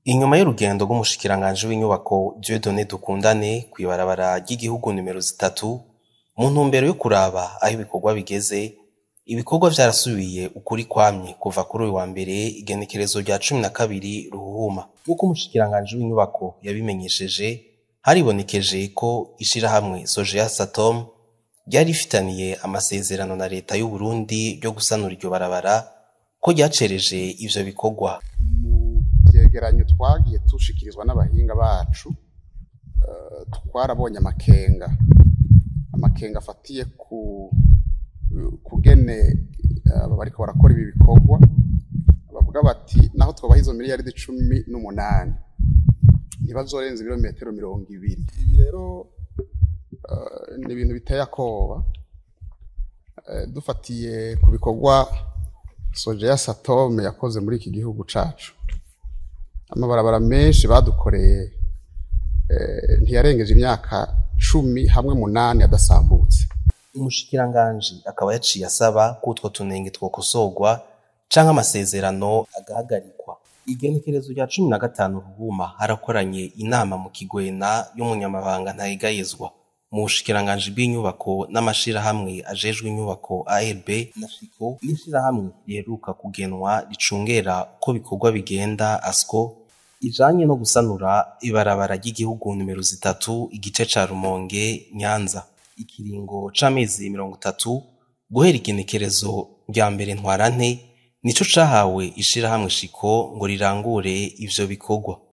Inyuma y'urugendo rw'umushikiranganji w'inyubako Dieudonné Dukundane kw'ibarabara ry'igihugu nimero zitatu, mu ntumbero yo kuraba aho ibikorwa bigeze, ibikorwa vyarasubiye ukuri kwamye kuva kuri uyu wa mbere igenekerezo rya cumi na kabiri Ruhuhuma. Nk'uko umushikiranganji w'inyubako yabimenyesheje, haribonekeje ko ishirahamwe Sogeya Satom ryari rifitaniye amasezerano na leta y'Uburundi ryo gusanura iryo barabara, ko ryacereje ivyo bikorwa. mu vyegeranyo twagiye dushikirizwa n'abahinga bacu eh, twarabonye amakenga amakenga afatiye ku kugene eh, bariko barakora ibi bikorwa bavuga bati naho twobaha izo miliyaridi cumi n'umunani ntibazorenza ibirometero mirongo ibiri ibi rero eh, ni ibintu biteye akoba Eh, dufatiye ku bikorwa Sogeya Satome yakoze muri iki gihugu cacu amabarabara menshi badukoreye eh, ntiyarengeje imyaka cumi hamwe munani adasambutse Umushikiranganji akaba yaciye asaba ko utwo tunenge twokosorwa canke amasezerano agahagarikwa. Igenekerezo rya cumi na gatanu Ruhuma harakoranye inama mu Kigwena y'umunyamabanga ntayegayezwa mu bushikiranganji bw'inyubako n'amashirahamwe ajejwe inyubako ARB na FICO n'ishirahamwe riheruka kugenwa ricungera uko bikorwa bigenda ASCO ijanye no gusanura ibarabara ry'igihugu nimero zitatu igice ca Rumonge Nyanza. Ikiringo c'amezi mirongo itatu guhera igenekerezo rya mbere ntwarante nico cahawe ishirahamwe Shiko ngo rirangure ivyo bikorwa.